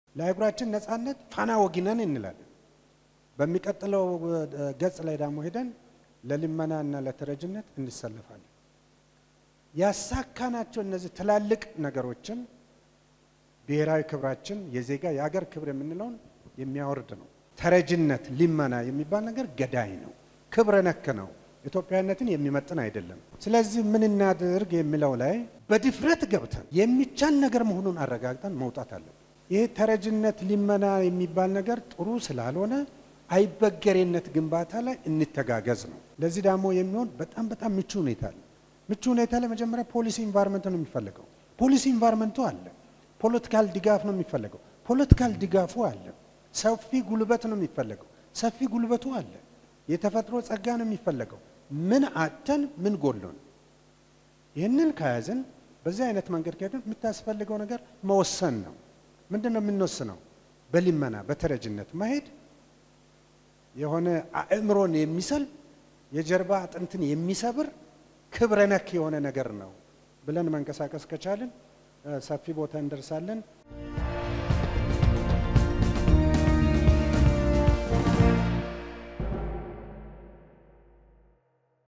ለአህጉራችን ነጻነት ፋና ወጊነን እንላለን። በሚቀጥለው ገጽ ላይ ደግሞ ሄደን ለልመና እና ለተረጅነት እንሰለፋለን። ያሳካናቸው እነዚህ ትላልቅ ነገሮችን ብሔራዊ ክብራችን የዜጋ የአገር ክብር የምንለውን የሚያወርድ ነው። ተረጅነት፣ ልመና የሚባል ነገር ገዳይ ነው፣ ክብረ ነክ ነው፣ ኢትዮጵያዊነትን የሚመጥን አይደለም። ስለዚህ ምን እናድርግ የሚለው ላይ በድፍረት ገብተን የሚቻል ነገር መሆኑን አረጋግጠን መውጣት አለን። ይህ ተረጅነት፣ ልመና የሚባል ነገር ጥሩ ስላልሆነ አይበገሬነት ግንባታ ላይ እንተጋገዝ ነው። ለዚህ ደግሞ የሚሆን በጣም በጣም ምቹ ሁኔታ አለ። ምቹ ሁኔታ ላይ መጀመሪያ ፖሊሲ ኢንቫይሮንመንት ነው የሚፈለገው። ፖሊሲ ኢንቫይሮንመንቱ አለ። ፖለቲካል ድጋፍ ነው የሚፈለገው። ፖለቲካል ድጋፉ አለ። ሰፊ ጉልበት ነው የሚፈለገው። ሰፊ ጉልበቱ አለ። የተፈጥሮ ጸጋ ነው የሚፈለገው። ምን አተን ምን ጎሎን፣ ይህንን ከያዝን በዚህ አይነት መንገድ ከሄድን የምታስፈልገው ነገር መወሰን ነው። ምንድን ነው የምንወስነው? በልመና በተረጅነት መሄድ የሆነ አእምሮን የሚሰል የጀርባ አጥንትን የሚሰብር ክብረ ነክ የሆነ ነገር ነው ብለን መንቀሳቀስ ከቻልን ሰፊ ቦታ እንደርሳለን።